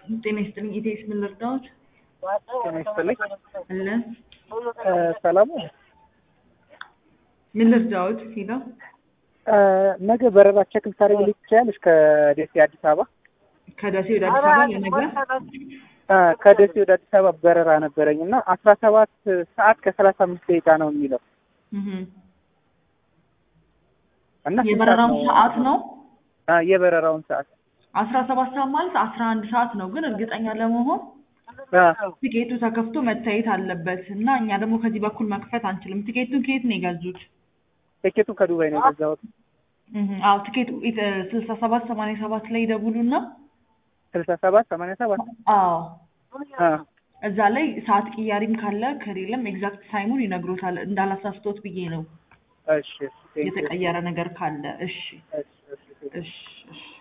ጤና ይስጥልኝ። ኢቴስ ምን ልርዳዎት? ጤና ይስጥልኝ። አለ እ ሰላም ነው። ምን ልርዳዎት ሲለው እ ነገ በረራ ቼክ ልታደርግልኝ ትችያለሽ? ከደሴ አዲስ አበባ ከደሴ ወደ አዲስ አበባ ለነገ እ ከደሴ ወደ አዲስ አበባ በረራ ነበረኝ እና አስራ ሰባት ሰዓት ከሰላሳ አምስት ደቂቃ ነው የሚለው እህ እና ስንት የበረራው ነው? ሰዓት ነው አ የበረራውን ሰዓት አስራ ሰባት ሰዓት ማለት አስራ አንድ ሰዓት ነው። ግን እርግጠኛ ለመሆን አ ቲኬቱ ተከፍቶ መታየት አለበት እና እኛ ደግሞ ከዚህ በኩል መክፈት አንችልም። ቲኬቱን ከየት ነው የገዙት? ቲኬቱን ከዱባይ ነው የገዛሁት። እህ አዎ ቲኬቱ ስልሳ ሰባት ሰማንያ ሰባት ላይ ይደውሉና ስልሳ ሰባት ሰማንያ ሰባት አዎ አ እዛ ላይ ሰዓት ቅያሪም ካለ ከሌለም ኤግዛክት ታይሙን ይነግሮታል። እንዳላሳስቶት ብዬ ነው እሺ እሺ ቴንክ ዩ። የተቀየረ ነገር ካለ። እሺ እሺ እሺ ቴንክ ዩ። እሺ እሺ